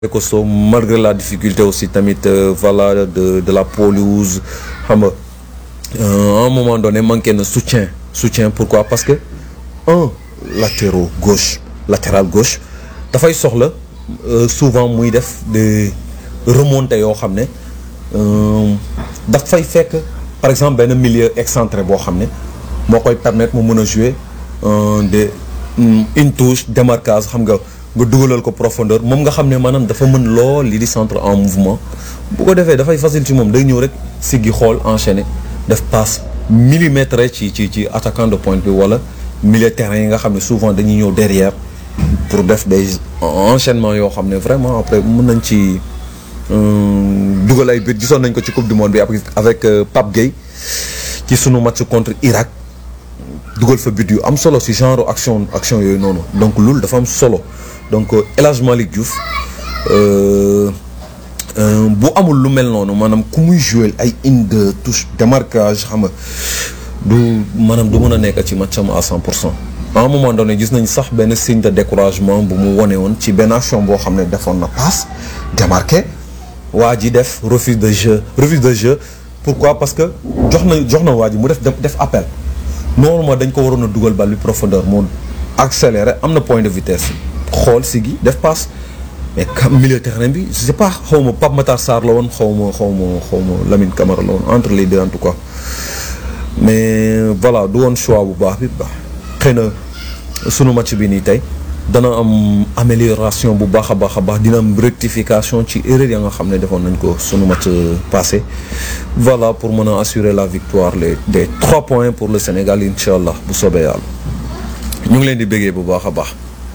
costaud malgré la difficulté aussi tamit voilà de de la pelouse xam nga à un moment donné manqué na soutien soutien pourquoi parce que un latéral gauche latéral gauche dafay soxla souvent muy def des remontées yoo xam ne daf fay fekk par exemple benn milieu excentré boo xam ne moo koy permettre mu mën a jouer des une touche démarquage xam nga nga dugalal ko profondeur moom nga xam ne maanaam dafa mën lool li di centre en mouvement bu ko defee dafay facile ci moom day ñëw rek siggi xool enchaîner def passe millimètre ci ci ci attaquant de pointe bi wala milieu terrain yi nga xam ne souvent dañuy ñëw derrière pour def des enchaînements yoo xam ne vraiment après mën nañ ci dugal ay but gisoon nañ ko ci coupe du monde bi avec Pape Gueye ci sunu match contre Irak dugal fa but yu am solo ci genre action action yooyu noonu donc loolu dafa am solo donc El Hadj Malick Diouf bu amul lu mel noonu maanaam ku muy jouer ay une deux touche démarquage xam nga du maanaam du mën a nekk ci matcham à 100 pour cent à un moment donné gis nañ sax benn signe de découragement bu mu wone woon ci benn action boo xam ne defoon na passe démarqué waa ji def refus de jeu refus de jeu pourquoi parce que jox na jox na waa ji mu def def appel normalement dañ ko waroon a dugal bal bi profondeur moo accéléré am na point de vitesse xool si gi def passe mais milieu terrain bi je sais pas xaw ma Pape Matar Sarr la woon xaw ma xaw ma xaw ma Lamine Camara la woon entre les deux en tout cas mais voilà du woon choix bu baax bi baax xëy na sunu match bi nii tey dana am amélioration bu baax a baax a baax dina am rectification ci erreur ya nga xam ne defoon nañ ko sunu match passé voilà pour mën a assurer la victoire les des trois points pour le Sénégal incha allah bu soobee yàlla ñu ngi leen di béggee bu baax a baax.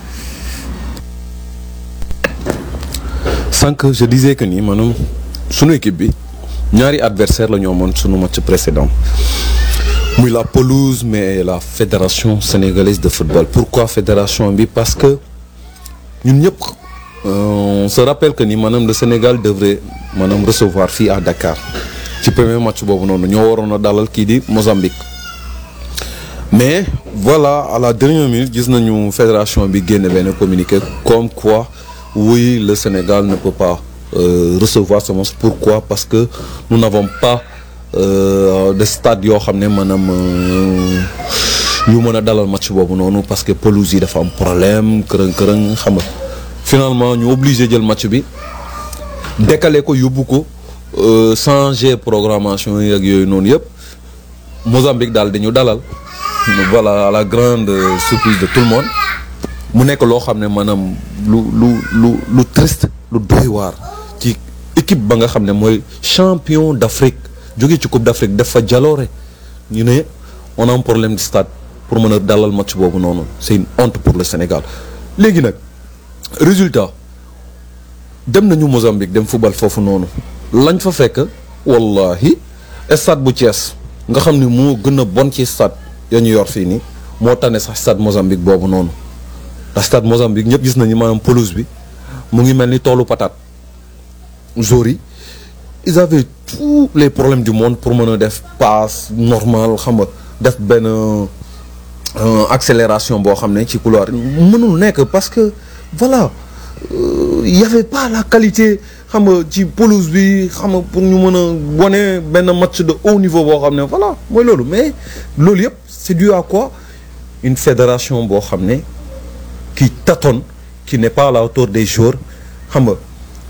sànq je disais que ni maanaam sunu équipe bi ñaari adversaire la ñu amoon sunu match précédent muy la pelouse mais la fédération sénégalaise de football pourquoi fédération bi parce que ñun ñëpp on se rappelle que ni maanaam le Sénégal devrait maanaam recevoir fii à Dakar ci premier match boobu noonu ñoo waroon a dalal kii di Mozambique mais voilà à la dernière minute gis nañu fédération bi génne benn communiqué comme quoi oui le Sénégal ne peut pas euh, recevoir ce match pourquoi parce que nous n'avons pas euh, de stade yoo xam ne maanaam yu mën a dalal match boobu noonu parce que pelouse yi dafa am problème kërëng kërëng xam nga finalement ñu obligé jël match bi décaler ko yóbbu ko changer programmation yi ak yooyu noonu yëpp Mozambique daal dañu dalal voilà à la grande surprise de tout le monde mu nekk loo xam ne maanaam lu lu lu lu triste lu doy waar ci équipe ba nga xam ne mooy champion d'Afrique jóge ci coupe d'Afrique def fa jaloore ñu ne on a un problème de stade pour mën a dalal match boobu noonu c'est une honte pour le Sénégal léegi nag résultat dem nañu Mozambique dem football foofu noonu lañ fa fekk wallahi stade bu Thiès nga xam ne moo gën a bon ci stade ya ñu yor fii nii moo tane sax stade Mozambique boobu noonu ndax stade Mozambique ñëpp gis nañu maanaam pelouse bi mu ngi mel ni toolu patate joueurs yi ils avaient tous les problèmes du monde pour mën a def passe normal xam nga def benn accélération boo xam ne ci couloir mënul nekk parce que voilà il y avait pas la qualité xam nga ci pelouse bi xam nga pour ñu mën a wone benn match de haut niveau boo xam ne voilà mooy loolu mais loolu yëpp c'est dû à quoi une fédération boo xam ne qui tâtonne qui n'est pas à la hauteur des joueurs xam nga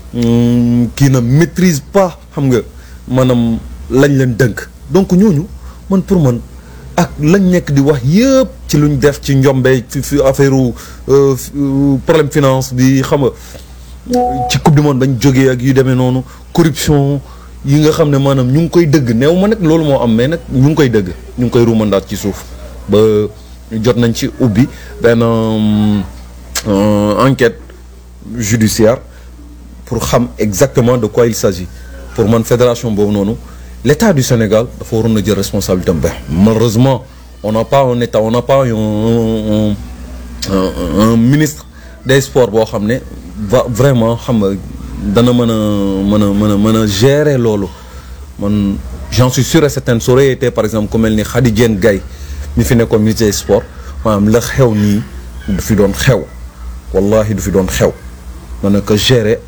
qui ne maîtrise pas xam nga maanaam lañ leen dënk donc ñooñu man pour man ak lañ nekk di wax yëpp ci luñ def ci njombe fi fi affaire problème finance bi xam nga ci coupe du monde bañ jógee ak yu demee noonu corruption yi nga xam ne maanaam ñu ngi koy dëgg neew ma nag loolu moo am mais nag ñu ngi koy dëgg ñu ngi koy ruumandaat ci suuf ba jot nañ ci ubbi benn enquête judiciaire pour xam exactement de quoi il s'agit pour man fédération boobu noonu l'État du Sénégal dafa waroon na jël responsabilité am ba malheureusement on n'a pas un État on n'a pas un un un, un ministre des sports boo xam ne va vraiment xam nga dana mën a mën a mën a mën a gérer loolu man j'en suis sûr et certain ça aurait été par exemple ku mel ni Khady Diène Gaye mi fi nekkoon ministre des sports maanaam la xew nii du fi doon xew wallahi du fi doon xew man na ko gérer